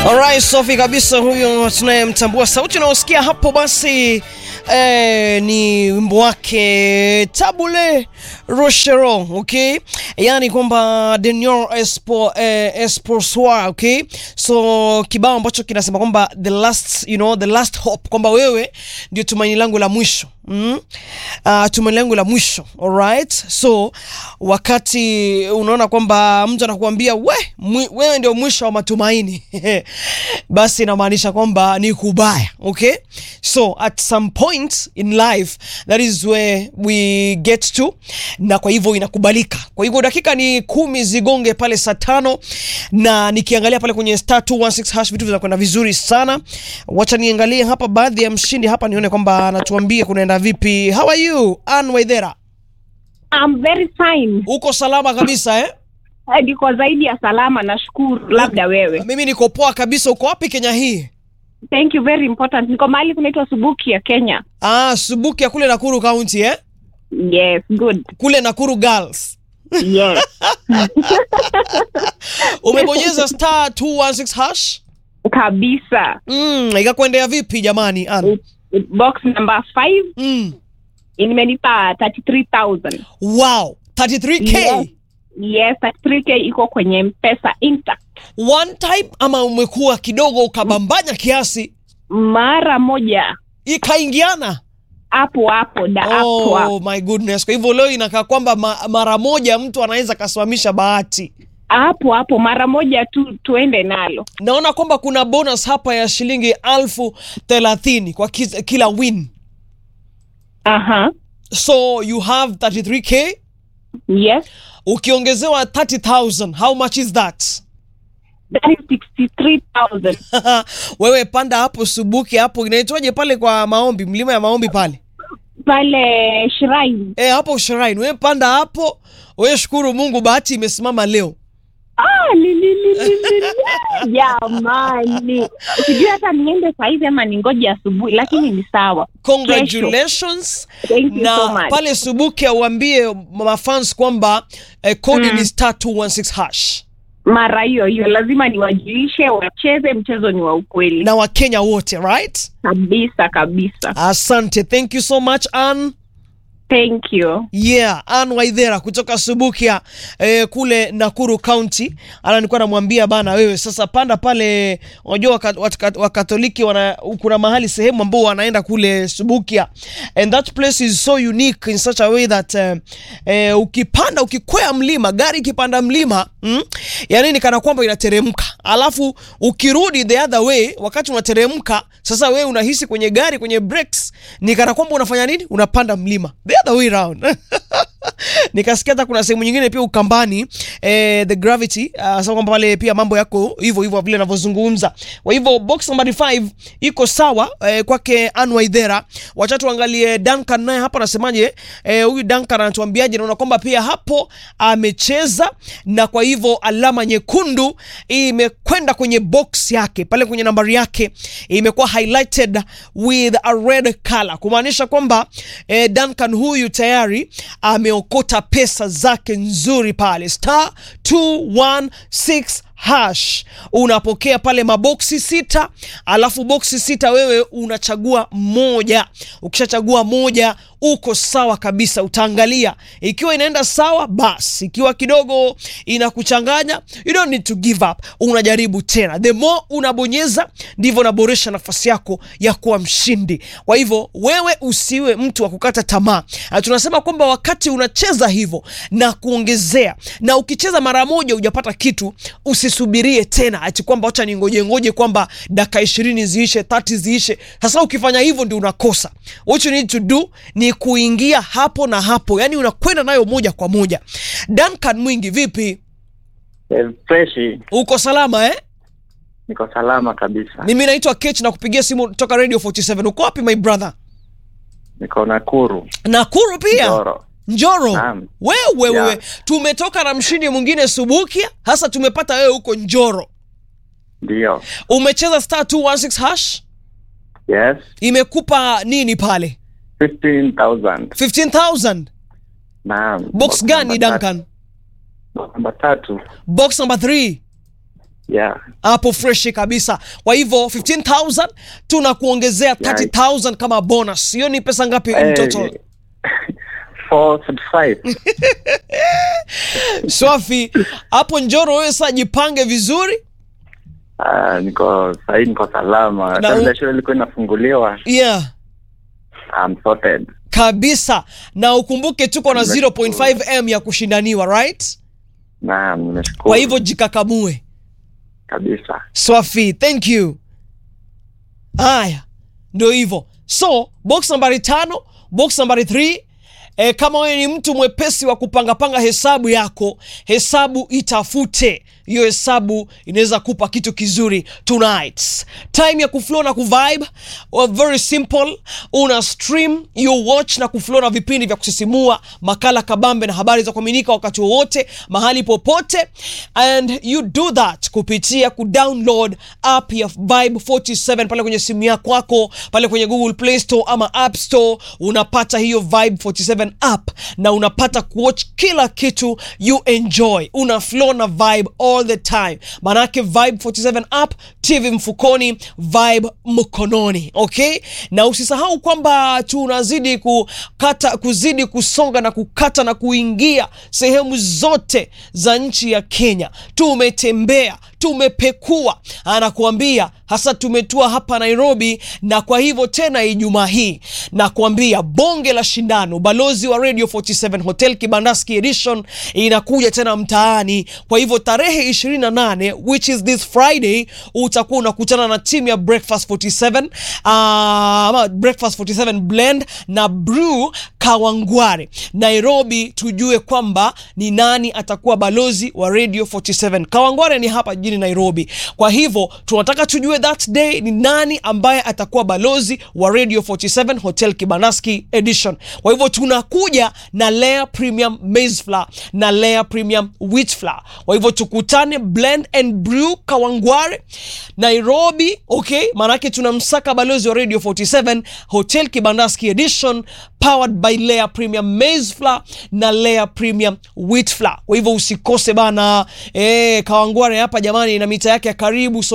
Alright, Sofi kabisa huyo tunayemtambua. Sauti unaosikia hapo basi eh, ni wimbo wake Tabule Rochero, okay? Yaani kwamba Denior Espo, eh, Espoir, okay? So kibao ambacho kinasema kwamba the last, you know, the last hope kwamba wewe ndio tumaini langu la mwisho. Mm? Uh, tumaini langu la mwisho. Alright? So wakati unaona kwamba mtu anakuambia we, mwi, wewe ndio mwisho wa matumaini basi inamaanisha kwamba ni kubaya okay so at some point in life that is where we get to na kwa hivyo inakubalika kwa hivyo dakika ni kumi zigonge pale saa tano na nikiangalia pale kwenye star 216 hash vitu vinakwenda vizuri sana wacha niangalie hapa baadhi ya mshindi hapa nione kwamba anatuambia kunaenda vipi how are you Ann Waithera I'm very fine. uko salama kabisa eh Eh, Niko zaidi ya salama, nashukuru. Labda wewe. mimi niko poa kabisa uko wapi Kenya hii Thank you very important. Niko mahali kunaitwa Subuki ya Kenya. ah Subuki ya kule Nakuru County eh Yes, good. kule Nakuru Girls. Yes. Umebonyeza star 216 hash? Kabisa. Mm, ikakuendea vipi jamani Ann? Box number 5 Mm. imenipa 33,000. Wow, 33k. Yes. Yes, 33k iko kwenye Mpesa Intact. One time ama umekuwa kidogo ukabambanya kiasi Mara moja ikaingiana? hapo hapo da hapo Oh hapo. my goodness. Kwa hivyo leo inakaa kwamba ma, mara moja mtu anaweza kasimamisha bahati. Hapo hapo mara moja tu tuende nalo. Naona kwamba kuna bonus hapa ya shilingi alfu thelathini kwa kiz, kila win. Aha. So you have 33k Yes. ukiongezewa 30,000 how much is that? That is 63,000. wewe panda hapo Subuki hapo inaitwaje pale kwa maombi, mlima ya maombi pale pale shrine e, hapo shrine. Wewe panda hapo, wewe shukuru Mungu, bahati imesimama leo. ah, li, li, li, li, li, li. jamani sijui hata niende sahizi ama ningoje asubuhi lakini ni sawa Congratulations Thank you na so much. pale Subuki auambie mafans kwamba eh, kodi Mm. ni star 216 hash mara hiyo hiyo lazima niwajulishe wacheze mchezo ni wa ukweli na Wakenya wote right? kabisa kabisa Asante, thank you so much Ann. thank you Yeah, Ann Waithera kutoka Subukia eh, kule Nakuru County. Ana nilikuwa namwambia bana, wewe sasa panda pale, unajua waka- waka- Wakatoliki wana kuna mahali sehemu ambao wanaenda kule Subukia and that place is so unique in such a way that eh, eh, ukipanda ukikwea mlima gari ikipanda mlima mm, yani ni kana kwamba inateremka, alafu ukirudi the other way, wakati unateremka sasa, wewe unahisi kwenye gari kwenye brakes ni kana kwamba unafanya nini, unapanda mlima the other way round nikasikia hata kuna sehemu nyingine pia Ukambani eh, the gravity uh, sasa kwamba pale pia mambo yako hivyo hivyo vile ninavyozungumza. Kwa hivyo box number 5 iko sawa eh, kwake Ann Waithera. Wacha tuangalie Duncan naye hapa anasemaje? Eh, huyu Duncan anatuambiaje? Naona kwamba pia hapo amecheza na kwa hivyo alama nyekundu imekwenda kwenye box yake pale kwenye nambari yake imekuwa highlighted with a red color kumaanisha kwamba eh, Duncan huyu tayari ameokota pesa zake nzuri pale star 216 hash unapokea pale maboksi sita alafu boksi sita wewe unachagua moja ukishachagua moja uko sawa kabisa utaangalia ikiwa inaenda sawa basi ikiwa kidogo inakuchanganya you don't need to give up unajaribu tena the more unabonyeza ndivyo unaboresha nafasi yako ya kuwa mshindi kwa hivyo wewe usiwe mtu wa kukata tamaa Na tunasema kwamba wakati unacheza hivyo na kuongezea na ukicheza mara moja hujapata kitu usisubirie tena ati kwamba wacha ningoje ngoje kwamba dakika ishirini ziishe 30 ziishe sasa ukifanya hivyo ndio unakosa what you need to do ni kuingia hapo na hapo yani unakwenda nayo moja kwa moja Duncan Mwingi vipi Eh, freshi uko salama eh niko salama kabisa mimi naitwa Kech na kupigia simu toka Radio 47 uko wapi my brother niko Nakuru Nakuru pia Njoro Njoro Naam. wewe Yeah. wewe tumetoka na mshindi mwingine Subukia hasa tumepata wewe huko Njoro ndio umecheza star 216 hash yes imekupa nini pale 15000 15000 naam box gani number tatu. Duncan Box namba tatu box number 3 Yeah. hapo freshi kabisa kwa hivyo 15000 tunakuongezea 30000 kama bonus hiyo ni pesa ngapi Hey, mtoto 445. swafi hapo njoro wewe saa jipange vizuri Ah, niko sahii niko salama. Na Kabla u- shule ilikuwa inafunguliwa. yeah I'm sorted. kabisa na ukumbuke tuko na Nimeshukuru. 0.5m ya kushindaniwa right Naam, nimeshukuru. kwa hivyo jikakamue kabisa. swafi thank you haya ndio hivyo so box nambari tano box nambari 3 E, kama wewe ni mtu mwepesi wa kupangapanga hesabu yako hesabu itafute hiyo hesabu inaweza kupa kitu kizuri tonight time ya kuflow na kuvibe well, very simple una stream you watch na kuflow na vipindi vya kusisimua makala kabambe na habari za kuaminika wakati wowote mahali popote and you do that kupitia kudownload app ya vibe 47 pale kwenye simu yako kwako pale kwenye google play store ama app store unapata hiyo vibe 47 app na unapata kuwatch kila kitu you enjoy una flow na vibe all the time manake vibe 47 app tv mfukoni vibe mkononi okay na usisahau kwamba tunazidi kukata kuzidi kusonga na kukata na kuingia sehemu zote za nchi ya kenya tumetembea tumepekua anakuambia hasa tumetua hapa nairobi na kwa hivyo tena ijumaa hii nakuambia bonge la shindano balozi wa radio 47 hotel kibandaski edition inakuja tena mtaani kwa hivyo tarehe 28 which is this friday utakuwa unakutana na timu ya breakfast 47 uh, ama breakfast 47 blend na brew kawangware nairobi tujue kwamba ni nani atakuwa balozi wa radio 47 kawangware ni hapa jijini nairobi kwa hivyo tunataka tujue that day ni nani ambaye atakuwa balozi wa radio 47 hotel kibanaski edition kwa hivyo tunakuja na layer premium maize flour na layer premium wheat flour kwa hivyo tukutane blend and brew kawangware nairobi okay maanake tunamsaka balozi wa radio 47 hotel kibandaski edition powered by layer premium maize flour na layer premium wheat flour kwa hivyo usikose bana eh, kawangware hapa jamani na mita yake ya karibu so